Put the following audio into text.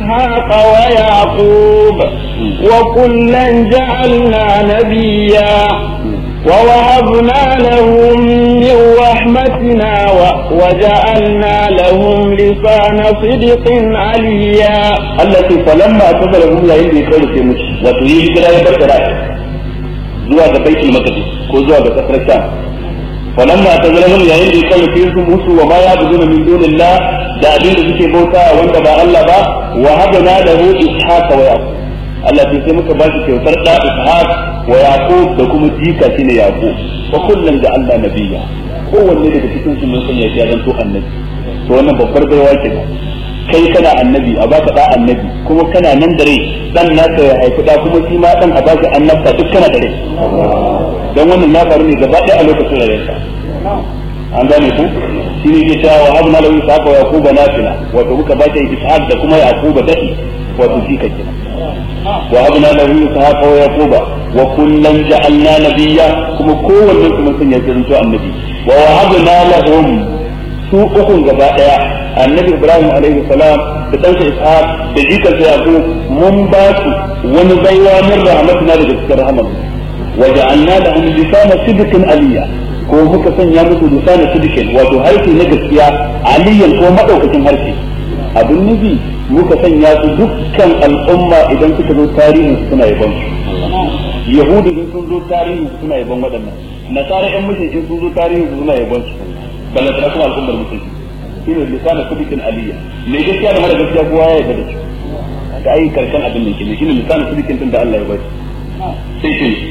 إسحاق ويعقوب وكلا جعلنا نبيا ووهبنا لهم من رحمتنا وجعلنا لهم لسان صدق عليا التي فلما تزلهم لا يلي يقول في مش وتريد كلا يبكر zuwa ga baitul maqdis ko zuwa ga kasar sham falamma tazalahum yayin da yake fi su musu wa ma ya'buduna min dunillah da abin da suke bauta wanda ba Allah ba wa habana lahu ishaqa wa yaqub Allah sai muka ba shi kyautar da ishaq wa yaqub da kuma jika shine yaqub wa kullun da Allah nabiyya kowanne daga cikin su mun sanya ya zanto annabi to wannan babbar baiwa ke kai kana annabi a baka da annabi kuma kana nan da rai dan naka ya haifi da kuma shi ma dan a baka annabta duk kana da rai dan wannan na faru ne gaba ɗaya a lokacin rayuwarsa an gane ku shi ne ke cewa wa habna lahu ishaqa wa yaquba nafila wato muka ba shi ishaq da kuma yaquba dadi wato shi kake wa habna lahu ishaqa wa yaquba wa kullan ja'alna nabiyya kuma kowanne kuma sun ya zanto annabi wa wahabna lahum su ukun gaba daya annabi ibrahim alaihi salam da ɗansa ishaq da jikarsa yaqub mun ba su wani baiwa min rahmatina daga cikin rahmat wa ja'alna lahum lisana sidqin aliyya ko muka sanya musu lisana sidqin wato harshe na gaskiya aliyan ko madaukakin harshe abin nufi muka sanya su dukkan al'umma idan suka zo tarihin suna yaban su yahudi in sun zo tarihin suna yaban waɗannan nasara yan mushrikin sun zo tarihin suna yaban su balantana kuma al'ummar musulmi shi ne lisana sidikin aliyya mai gaskiya da mara gaskiya kowa ya yarda da shi ka ai karshen abin da ke ne shi ne lisana sidikin din da Allah ya bai sai shi